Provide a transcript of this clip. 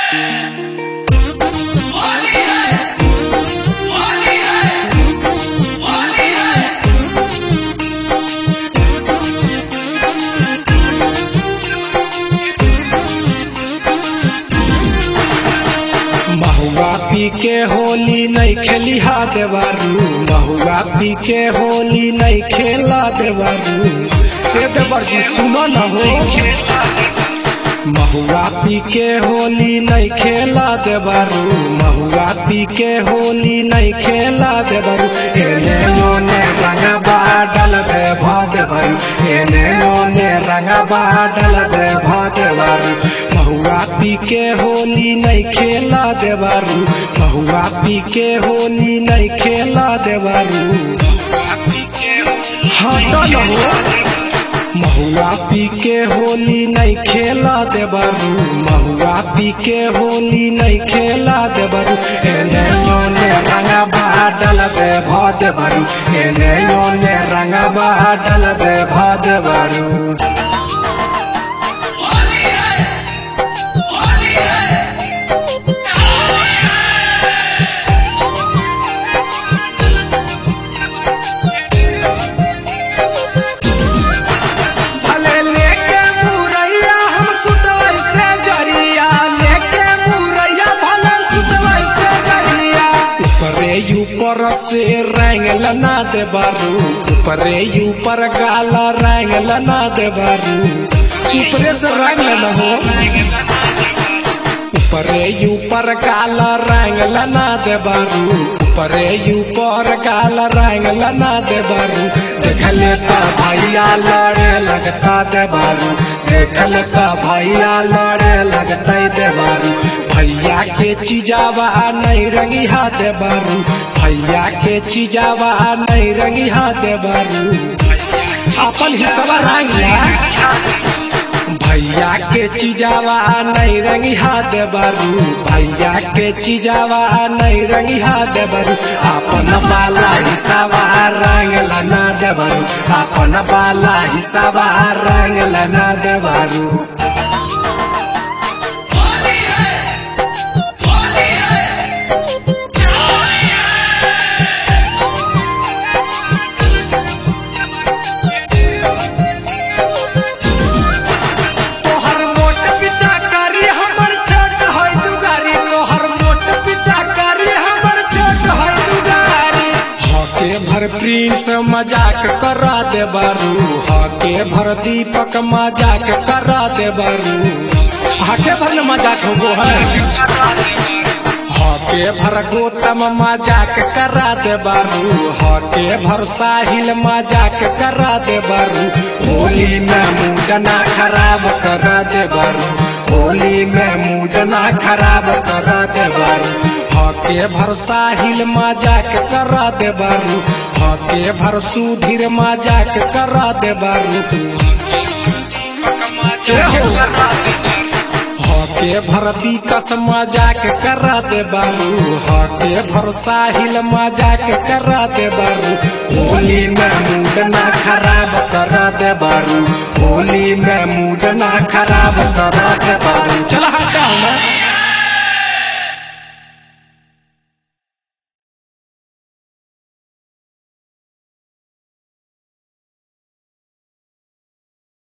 महुआ पी के होली नहीं खेली हा देवारू महुआ पी के होली नहीं खेला देवारू ए देवर जी सुनो न हो महुआ पी के होली नहीं खेला देवारू महुआ पी के होली नहीं खेला देवारू एने ओने रंगबा डल दे भादेवारू एने ओने रंगबा डल दे भादेवारू महुआ पी के होली नहीं खेला देवारू महुआ पी के होली नहीं खेला देवारू हाँ तो न हो महुआ पी के होली नहीं खेला देबारू महुआ पी के होली नहीं खेला देबारू एने ओने रंगा बाडल दे भादेबारू एने ओने रंगा बाडल दे भादेबारू भले लेके मुरैया हम सुतवर से जरिया लेके मुरैया भले सुतवर से जरिया ऊपरे ऊपर से रंग लना दे बारू ऊपरे ऊपर गाला रंग लना दे बारू ऊपरे से रंग लना हो ऊपरे ऊपर काला रंग लना दे बारू ऊपरे ऊपर काला रंग लना दे बारू देखले का भैया लड़े लगता दे बारू देखल का भैया लड़े लगता दे बारू भैया के चिजावा नहीं रंगी हाथ बारू भैया के चिजावा नहीं रंगी हाथ बारू अपन हिस्सा रंग ला भैया के चिजावा नहीं रंगी हाथ बारू भैया के चिजावा नहीं रंगी हाथ बारू अपन बाला हिसाबा रंग लना देबारू अपन बाला हिसाबा रंग लना देबारू तोहर मोट पीछा करी हमर छोट होय दुगारी तोहर मोट पीछा करी हमर छोट होय दुगारी हके भर प्रिंस मजाक करा दे बारू हके भर दीपक मजाक करा दे बारू हके भर न मजाक हो है हके भर गौतम मजाक करा दे बारू हके भर साहिल मजाक करा दे बारू होली में मूडना खराब करा दे बारू होली में मूडना खराब करा दे बारू हके भर साहिल मजाक करा दे बारू हके भर सुधीर मजाक करा दे बारू हके भरती कस मजाक करा दे बारू हके भर साहिल मजाक करा दे बारू होली में मूड ना खराब करा दे बारू होली में मूड ना खराब करा दे बारू चल हटा ना